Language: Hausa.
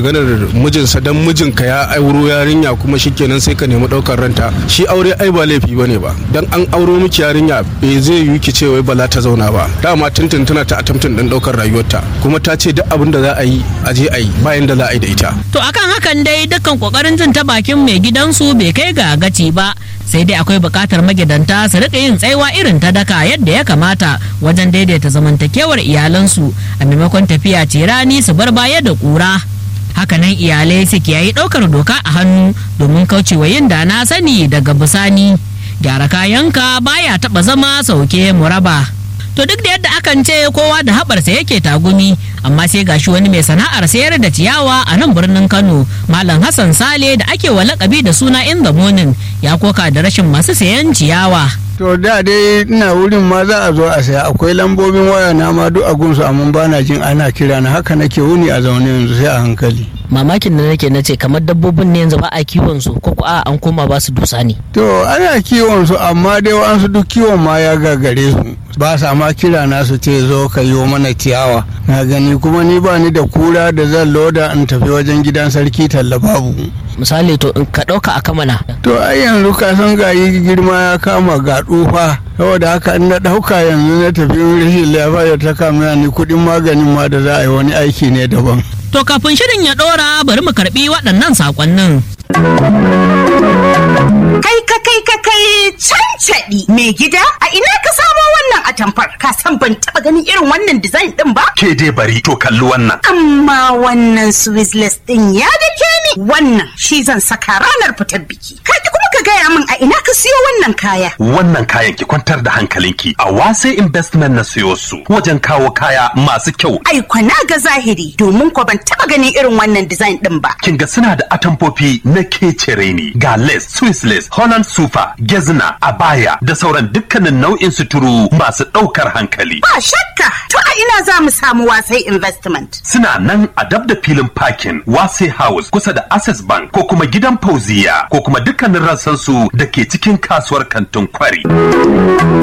maganar mijinsa dan mijinka ya auro yarinya kuma shikenan sai ka nemi daukar ranta shi aure ai ba laifi bane ba dan an auro miki yarinya bai zai yi ki ce wai ba za ta zauna ba dama tuntun tana ta attempting din daukar rayuwarta kuma ta ce duk abin da za a yi a je a yi bayan da za a yi da ita To akan hakan dai dukkan kokarin jin ta bakin mai gidansu bai kai ga gaci ba sai dai akwai bukatar magidanta su rika yin tsaiwa irin ta daka yadda ya kamata wajen daidaita zamantakewar iyalansu a maimakon tafiya ce rani su bar baya da kura. Hakanan iyalai su kiyayi ɗaukar doka a hannu domin kaucewa yin da na sani daga bisani. Gyara kayanka baya taɓa zama sauke muraba. To duk da yadda akan ce kowa da haɓarsa yake tagumi amma sai gashi wani mai sana'ar sayar da ciyawa a nan birnin Kano Malam Hassan Sale da ake wa lakabi da suna in the morning ya koka da rashin masu sayan ciyawa. to da dai ina wurin ma za a zo a saya akwai lambobin waya na ma duk a gunsu amma ba na jin ana kira na haka nake wuni a zaune yanzu sai a hankali Mamakin da nake na ce kamar dabbobin ne yanzu ba a kiwon su ko a an koma ba su dusa ne. to ana kiwon su amma dai wa'ansu duk kiwon ma ya gagare su ba sa ma kira na su ce zo ka yi mana ciyawa na gani kuma ni ba ni da kura da zan loda in tafi wajen gidan sarki talla babu Misali to in ka ɗauka a kamana. to ai yanzu ka san gayi girma ya kama ga tsufa saboda haka in na ɗauka yanzu na tafi rashin lafiya ta kama ni kuɗin maganin ma da za a yi wani aiki ne daban To kafin shirin ya ɗora bari mu karɓi waɗannan saƙonnin. Kai ka kai ka kai cancaɗi mai gida a ina ka samo wannan atamfar ka san ban taɓa ganin irin wannan design ɗin ba ke dai bari to kalli wannan amma wannan swissless ɗin ya dake ni wannan shi zan saka ranar fitar biki ka ki kuma ka gaya min a ina ka siyo wannan kaya wannan kayan ki kwantar da hankalinki a wase investment na siyo su wajen kawo kaya masu kyau ai kwana ga zahiri domin ko ban taɓa ganin irin wannan design ɗin ba kin ga suna da atamfofi na kecere ne ga lace swiss lace holland super gezna abaya da sauran dukkanin nau'in suturu masu ɗaukar hankali ba shakka to a ina za mu samu wasai investment suna nan a dab da filin parking wase house kusa da access bank ko kuma gidan fauziya ko kuma dukkanin rassansu da ke cikin kasuwar kantin kwari